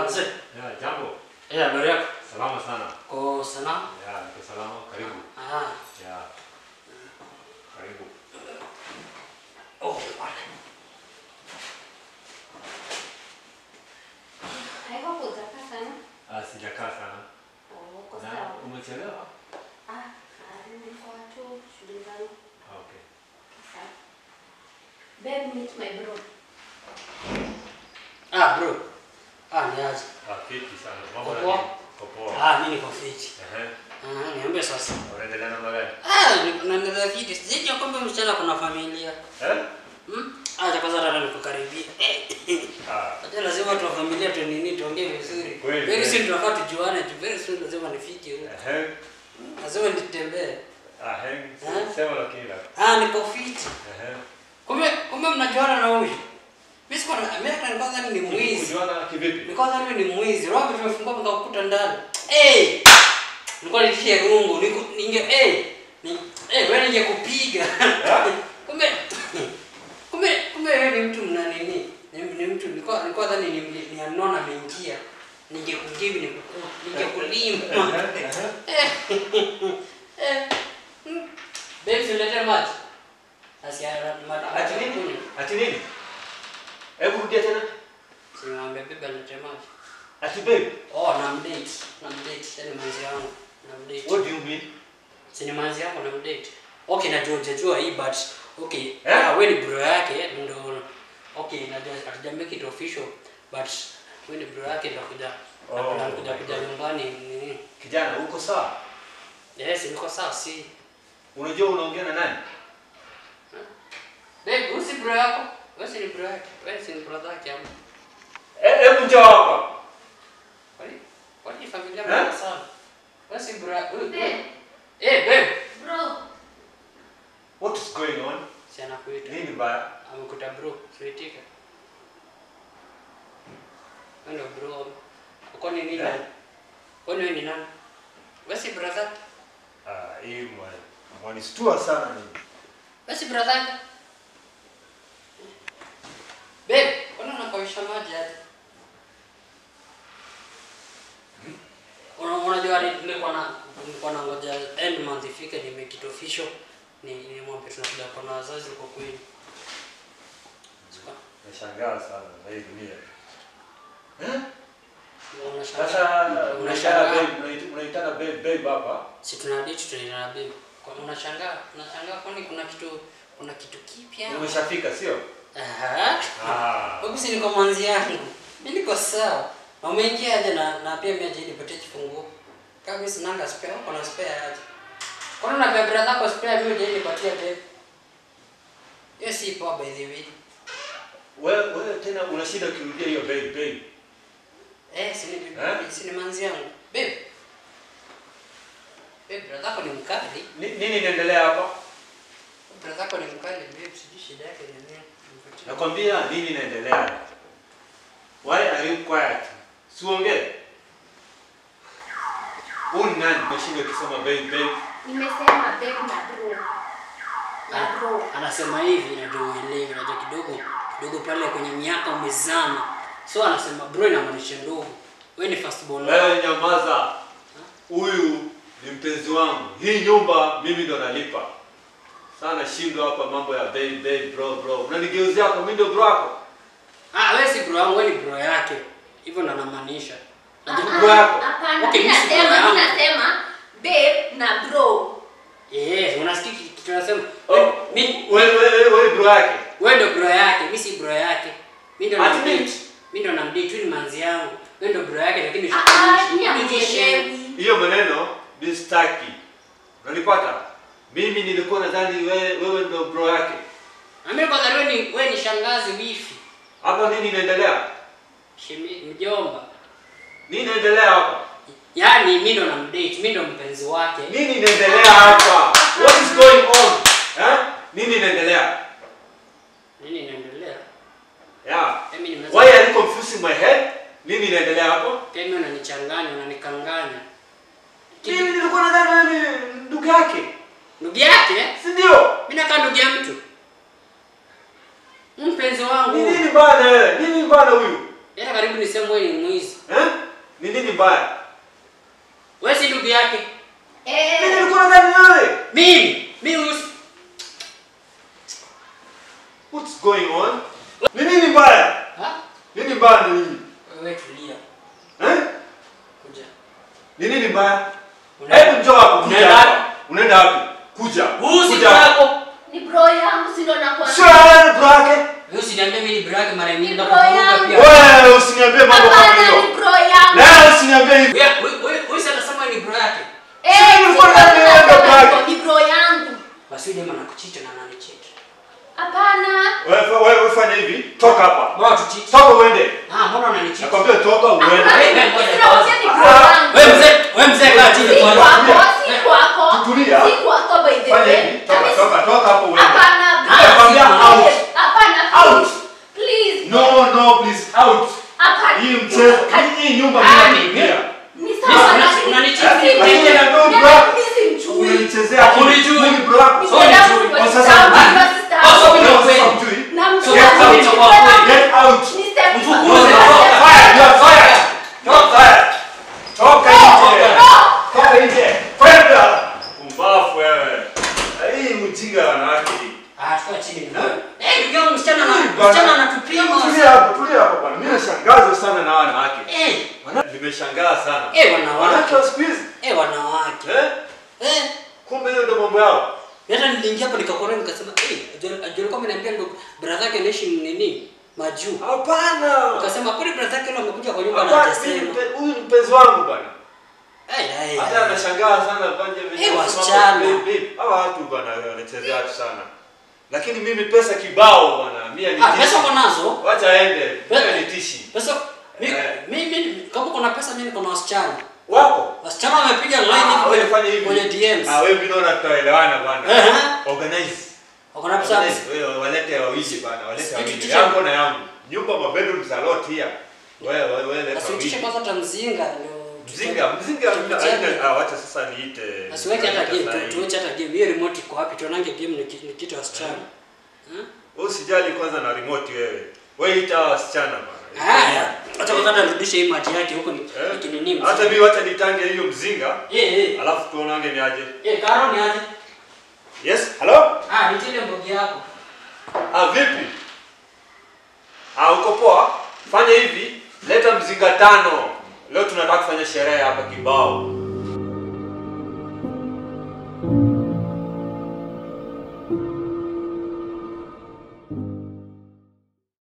mzee. Ya, jambo. Eh, habari yako? Salama sana. Ko salama? Ya, niko salama. Karibu. Ah. Ya. Karibu. Oh, pale. Haiko kutaka sana. Ah, sijakaa sana. Oh, uko Na sawa. umechelewa? Ah, ah, nilikuwa tu shughuli zangu. Ah, Okay. Sawa. Babe, meet my bro. Ah, bro. Ah, ni aje. Ah, fiti sana. Mambo Uko na poa? nini? Uko poa. Ah, mimi niko fit. Ehe. Ah, niambie sasa. Unaendelea namna gani? Ah, ni- naendelea fit. Sijui kwamba msichana kuna familia. Eh? Hmm? Ah, cha kwanza hata nikukaribia. Ah. Hata lazima watu wa familia tu nini tuongee vizuri. Kweli, Very kweli. soon tunafaa tujuane tu. Very soon lazima nifike huko. Ehe. Lazima nitembee. Ah, he. Eh? Sema lakini la. Ah, niko fit. Ehe. Kumbe kumbe mnajuana na huyu. Mimi sikuwa na mimi hata nilikuwa nadhani ni mwizi. Kujuana kivipi? Nilikuwa nadhani ni mwizi. Roho tumefungua mkakuta ndani. Eh! Nilikuwa nilishia rungu. Niko ninge eh ni eh wewe ningekupiga. kumbe kumbe kumbe wewe ni mtu mna nini? Ni, ni mtu nilikuwa nilikuwa nadhani ni, ni, ni anona ameingia. Ningekujibu nikuku ningekulima. eh. eh. mm. Babe, silete maji. Asia maji. Ati nini? Ati nini? Hebu rudia tena. Simwambia bebe alete maji. Ati babe, Oh, namdate. Namdate. Yaani manzi yangu. Namdate. what do you mean? Si ni manzi yangu namdate. Okay, najua hujajua hii but okay. Eh? Ah, wewe ni bro yake ndo okay, najua hatuja make it official but wewe ni bro yake ndo kuja. Oh, Oh, kuja my kuja God. nyumbani nini? Kijana, uko sawa? Yes, niko sawa si. Unajua unaongea na nani? Babe, wewe si bro yako? Wewe si ni bro yake? Wewe si ni brother yake ama? Eh, hebu njoo hapa. Kwani? Kwani familia Eh? mbaya sana? Wewe si bro yake? Babe, Eh, babe. bro. What is going on? Si anakuita. Nini mbaya? amekuta bro tuitika ndo bro kwani nini Eh? kwani wewe ni nani basi brother Ah, hii mwa- mwanistua sana mimi. basi brother babe kwani unapawisha maji hadi Una- unajua ni- nilikuwa na nilikuwa na ngoja end month ifike ni make it official ni ni mwambie tunakuja kwa na wazazi kwa kweli Nashangaa sana na hii dunia. Eh? unashangaa Sasa Unashangaa. unashangaa babe, unaita- unaitana babe babe hapa. si tuna date tunaenda babe kwa unashangaa unashangaa kwani kuna kitu kuna kitu kipya Umeshafika sio? aha Ah. huku si niko mwanzi yangu mimi niko sawa na umeingia aje na na pia mimi aje nipatie kifunguo kama mimi sinanga spare uko na spare aje kwani unapea brother yako spare mimi aje nipatie babe hiyo si poa by the way Wewe wewe tena una shida ukirudia hiyo babe babe. eh si ni Eh? si ni manzi yangu babe babe brother yako ni mkali Ni- Nini inaendelea hapa? brother yako ni mkali babe sijui shida yake ni nini Nipatie. Nakwambia nini inaendelea. Why are you quiet? Siongee. Huyu ni nani? Umeshinda ukisema babe babe. Nimesema babe na bro. Na bro. anasema hivi ndio uelewe, unajua kidogo kidogo pale kwenye miaka umezama, so anasema bro inamaanisha ndogo. Wewe ni first born wangu. Wewe nyamaza. Huyu ni mpenzi wangu. Hii nyumba mimi ndo nalipa. Sana shindwa hapa mambo ya babe babe bro bro. Unanigeuzia hapo mimi ndo bro wako. Ah, wewe si bro wangu, wewe ni bro yake. Hivyo ndo anamaanisha. Unajua- Ah, bro yako. Hapana, Okay, mimi mimi si bro nasema, mimi yangu. nasema babe na bro. Eh, unasikia ki- kitu anasema? Oh, Mimi wewe wewe wewe bro yake. wewe ndo bro yake, mimi si bro yake. Mimi ndo Ati namdate. mimi? Mimi ndo namdate, wewe ni manzi yangu. Wewe ndo bro yake lakini Ah, ah, mimi shikanishi. hamuelewi. Hiyo maneno ni staki. Unanipata? Mimi nilikuwa nadhani wewe wewe ndo bro yake. Mimi kwanza wewe ni wewe ni shangazi wifi. Hapa nini inaendelea? Shemi mjomba. Nini inaendelea hapa? Yaani mimi ndo namdate, mimi ndo mpenzi wake. Nini inaendelea hapa? What is going on? Eh? Nini inaendelea? Nini inaendelea? Yeah. Mimi nimeza. Why are you confusing my head? Nini inaendelea hapo? Pia mimi unanichanganya, unanikanganya. Kitu- Mimi nilikuwa nadhani wewe ni ndugu yake. Ndugu yake? Si ndio? Mimi nakaa ndugu ya mtu. Mpenzi wangu. Ni nini bana wewe? Nini bana huyu? Yaani karibu niseme wewe ni mwizi. Eh? mbaya? Wewe si ndugu yake. Mimi Eh, nilikuwa nadhani wewe. Mimi, mimi usi. What's going on? Ni nini mbaya? Ha? Nini mbaya ni nini? Wewe tulia. Eh? Kuja. Ni nini mbaya? Una- Hebu njoo hapo kuja Unaenda hapa. Unaenda wapi? Kuja. Huyu si Kuja. brako. ni bro yangu si ndo nakwambia. Sio wewe bro yake. Wewe usiniambie mimi ni brako mara nyingi Ni ndo bro yangu. pia. Wewe usiniambie mambo kama Hapana, hiyo. ni bro yangu. Na usiniambie hivi. Wewe wewe- wewe wewe sasa nasema ni bro yake. Eh, Sio si nilikuwa ndo ndani ya nasema bro yake. hivyo, ni bro yangu. Basi yule jamaa anakuchita na ananichita. Hapana. Wewe wewe fanya hivi. Toka hapa. Bora tuchite. Toka uende. Ah, mbona unanichita? Nakwambia toka uende. Hapana, Wewe, ngoja sinakwambia ni bro Ah, yangu. Wewe mzee, wewe mzee kaa chini Si kwa. kwako, si kwako. Tutulia. Si kwako by the Fanya way. hivi. Toka Mimi- toka toka hapo uende. Hapana, Nakwambia please. out. Hapana, Out. please. Please. No no please out. Hapana. Hii mchezo. Hii nyumba Ah, mimi ni- nilipia. Ni sawa, Una- lakini- unanichiti. Mimi- Lakini mimi- na ndio mimi- bro. mimi simjui. Unanichezea. Hakunijui. Mimi bro yako. So ni chui. Kwa sasa Sasa mimi Wewe kweli. sasa hujui. Namjua, Get out. namjua. Get out. Ni step Mfukuze. back. Fire, you are fired. Toka. Toka nje. No. Toka nje. Kwenda. Kumbafu wewe. Hii mjinga wanawake hii. Ah, tukaa chini. Eh, ndugu yangu msichana na Bwana, msichana anatupima. Tulia hapo, tulia hapo bwana. Mimi nashangazwa sana na wanawake. Eh, Wana- Nimeshangaa sana. eh wanawake. Wanawake wa siku hizi. Eh wanawake. Eh? Eh, Kumbe hiyo ndio mambo yao. hata niliingia hapo nikakorea nikasema, eh, ajua alikuwa ameniambia ndo brother yake anaishi nini? Majuu. Hapana. Ukasema kwani brother yake leo amekuja kwa nyumba na Hapana, mimi hajasema. mpe- huyu ni mpenzi wangu bwana. Eh, eh. Hata anashangaa sana banje Eh, wasichana. Hawa watu bwana wanachezea watu sana. Lakini mimi pesa kibao bwana. Mimi ni Ah, pesa uko nazo? Wacha aende. Pesa- Mimi ni tishi. Pesa mimi Eh. mimi kama kuna pesa mimi niko na wasichana. Wako? Wasichana wamepiga line Ah, hivi wewe kwenye fanya hivi. kwenye DMs. Ah, wewe mimi naona tutaelewana bwana. Eh, eh. Organize. Wako na pesa. Organize. Wewe walete wawili bwana, walete wawili. Tutishe. Yangu na yangu. Nyumba mabedroom za lot here. Wewe wewe wewe leta Asiutishe wawili. kwanza tamzinga ndio. Mzinga, mzinga Tucheze. haina- ah, wacha sasa niite. Asiweke hata niite game, saa tu- hii. tuweke hata game. Hiyo remote iko wapi? Tuonange game niki- nikita wasichana. Hmm? Wewe usijali kwanza na remote wewe. Wewe ita wasichana bwana. Haya, acha kwanza nirudishe hii maji yake huko ni Eh? nikinini. Hata mimi wacha nitange hiyo mzinga. Eh eh. Alafu tuonange ni aje. Eh, Karo ni aje? Yes, hello? Ah, nitile mbogi yako. Ah, vipi? Ah, uko poa? Fanya hivi, leta mzinga tano. Leo tunataka kufanya sherehe hapa kibao.